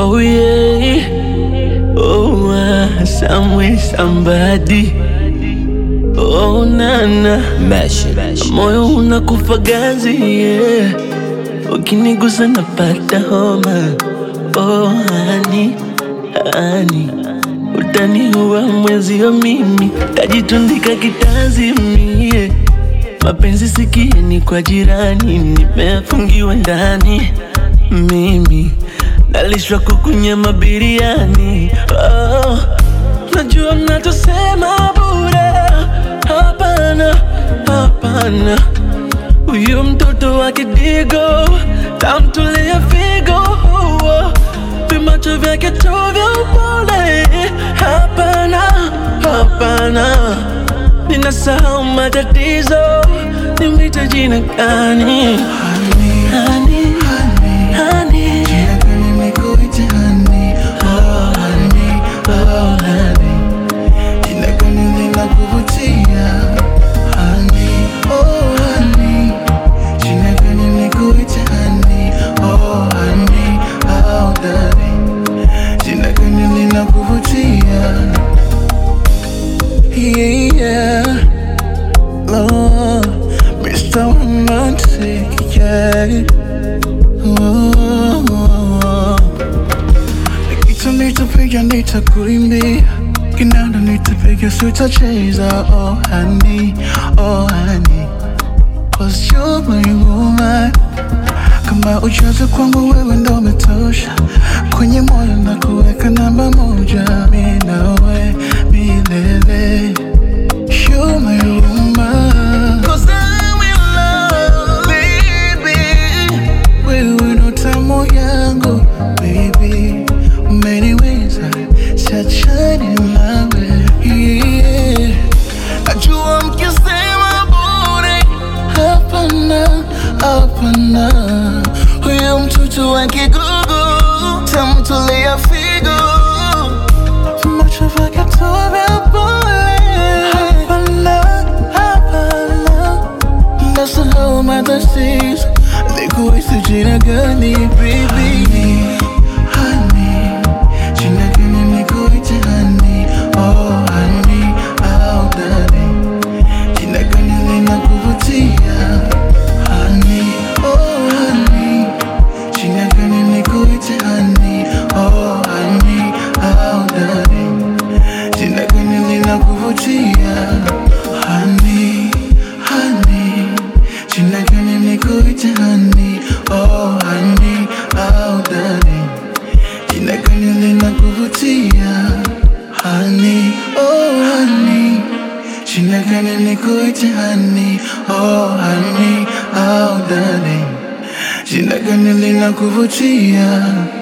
Oh yeah, oh ah, somewhere somebody. Oh nana, moyo unakufa ganzi yeah. Ukinigusa napata homa. Oh hani, hani, utaniua mwezio mimi, tajitundika kitanzi mie mapenzi sikieni kwa jirani, nimefungiwa ndani mimi nalishwa kukunyama biriani. Oh, najua mnatosema bure, hapana, hapana. Huyu mtoto wa kidigo tamtulia figo, oh, vimacho vyake tu vya upole. Hapana, hapana, ninasahau matatizo, nimwite jina gani? Honey, honey, Jina gani nikuite honey? Oh honey, oh honey. Jina gani linakuvutia? Honey, oh honey. Jina gani nikuite honey? Oh honey, oh darling. Jina gani linakuvutia? Yeah, oh, Mr. Romantic, yeah. Oh, Nikitu nitapiga nitakuimbia, kinanda nitapiga sitacheza. Oh honey, oh honey, cause you're my woman. Kama ujazo kwangu wewe ndo umetosha, kwenye moyo na kuweka namba moja, mi nawe milele. You're my woman. Cause I'm in love, baby. Wewe ndo tamu yangu baby, umeniweza siachani nawe yeah. Najua mkisema bure, hapana, hapana. Huyo mtoto wa kigugu tamtolea figo, macho vyake tu vya pole. Hapana, hapana Nasahau matatizo Nikuhisi jina gani baby Honey Jina gani nikuite honey Oh honey Oh darling Jina gani linakuvutia Honey Oh honey Jina gani nikuite honey Oh honey Oh darling Jina gani linakuvutia Honey, honey Jina gani nikuite honey Oh honey, oh darling Jina gani linakuvutia Honey, oh honey Jina gani nikuite honey Oh honey, oh darling Jina gani linakuvutia